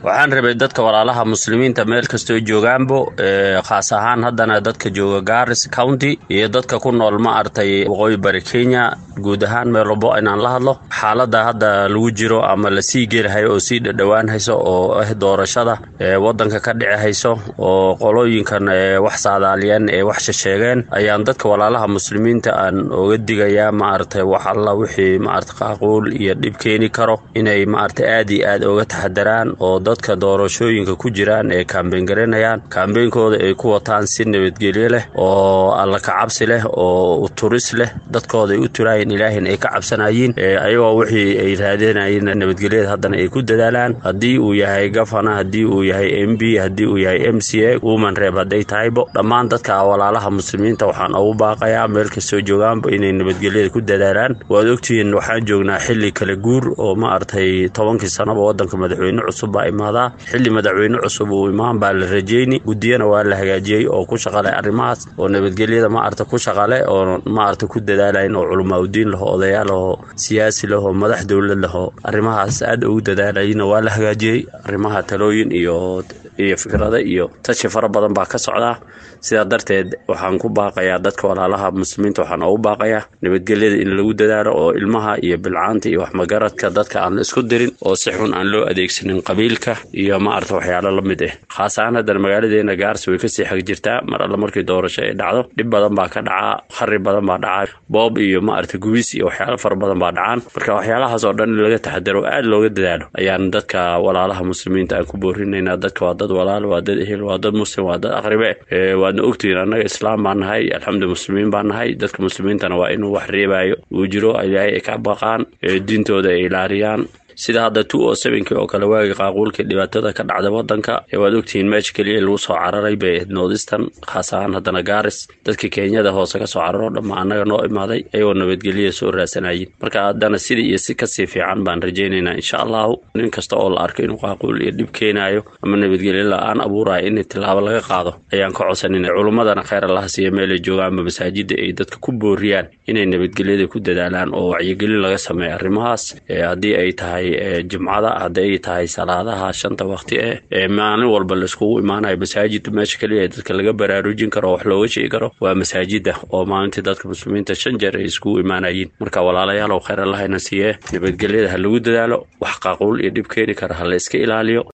waxaan rabay dadka walaalaha muslimiinta meel kastoo joogaanbo khaas ahaan haddana dadka jooga garis county iyo dadka ku nool ma artay waqooyi bari kenya guud ahaan meel walbo inaan la hadlo xaalada hadda lagu jiro ama lasii gelihayo oo sii dhadhowaan hayso oo ah doorashada wadanka ka dhici hayso oo qolooyinkan wax saadaaliyeen ee wax shasheegeen ayaan dadka walaalaha muslimiinta aan oga digayaa maaragtay wax alla wixii maarata qaaquul iyo dhib keeni karo inay maarata aad iyo aad oga taxadaraan oo dadka doorashooyinka ku jiraan ee kaambeyn garanayaan kaambeynkooda ay ku wataan si nabadgelyo leh oo alla kacabsi leh oo turis leh dadkooda ay u turaayeen ilaahina ay ka cabsanayiin ayagoo wixii ay raadinayeen nabadgelyada haddana ay ku dadaalaan haddii uu yahay gafana haddii uu yahay m b haddii uu yahay m c a woman reeb hadday tahaybo dhammaan dadka walaalaha muslimiinta waxaan ugu baaqayaa meel kastoo joogaanba inay nabadgelyada ku dadaalaan waad ogtihiin waxaan joognaa xili kala guur oo ma artay tobankii sanaba wadanka madaxweyne cusub baa imaadaa xili madaxweyne cusub uu imaan baa la rajeyni guddiyana waa la hagaajiyey oo ku shaqalay arrimahaas oo nabadgelyada ma arta ku shaqale oo ma arta ku dadaalayn oo culamaa udiin laho odayaal laho siyaasi laho madax dowlad laho arrimahaas aad ugu dadaalayna waa la hagaajiyey arrimaha talooyin iyo iyo fikrada iyo tashi fara badan baa ka socdaa sidaa darteed waxaan ku baaqayaa dadka walaalaha muslimiinta waxaan ugu baaqayaa nabadgelyada in lagu dadaalo oo ilmaha iyo bilcaanta iyo waxmagaradka dadka aan la isku dirin oo si xun aan loo adeegsanin qabiilka iyo maarata waxyaalo la mid ah khaas ahaan haddana magaaladeena gaarsi way kasii xag jirtaa mar alla markii doorasho ay dhacdo dhib badan baa ka dhacaa khari badan baa dhacaa boob iyo maarata gubis iyo waxyaalo fara badan baa dhacaan marka waxyaalahaas oo dhan in laga taxadaro aad looga dadaalo ayaan dadka walaalaha muslimiinta aan ku boorinaynaa dadka waa dad walaal waa dad ehel waa dad muslim waa dad aqribe waadna ogtihiin annaga islaam baan nahay alxamdu muslimiin baan nahay dadka muslimiintana waa inuu wax reebayo uu jiro ilaahay ay ka baqaan diintooda ay ilaaliyaan sida hadda two o sevenkii oo kale waagi qaaquulkii dhibaatada ka dhacda wadanka waad ogtihiin meesha keliya lagu soo cararay bay ahayd noodistan khaas ahaan haddana gaaris dadka kenyada hoose ka soo cararo dhamma annaga noo imaaday ayagoo nabadgelya soo raasanayin marka haddana sidii iyo si kasii fiican baan rajaynaynaa insha allahu nin kasta oo la arko inuu qaaquul iyo dhib keenayo ama nabadgelyo la-aan abuurayo in tilaabo laga qaado ayaan ka codsanina culummadana kheyr allaha siiya meelay joogaanba masaajida ay dadka ku booriyaan inay nabadgelyada ku dadaalaan oo wacyigelin laga sameeyo arrimahaas haddii ay tahay jimcada hadday tahay salaadaha shanta waqti eh ee maalin walba laiskugu imaanayo masaajid meesha keliya dadka laga baraarujin karo oo wax looga sheegi karo waa masaajida oo maalintii dadka muslimiinta shan jeer ay iskugu imaanayiin marka walaalayaalow kheyr allahayna siiye nabadgelyada ha lagu dadaalo wax qaaquul iyo dhib keeni kara ha la iska ilaaliyo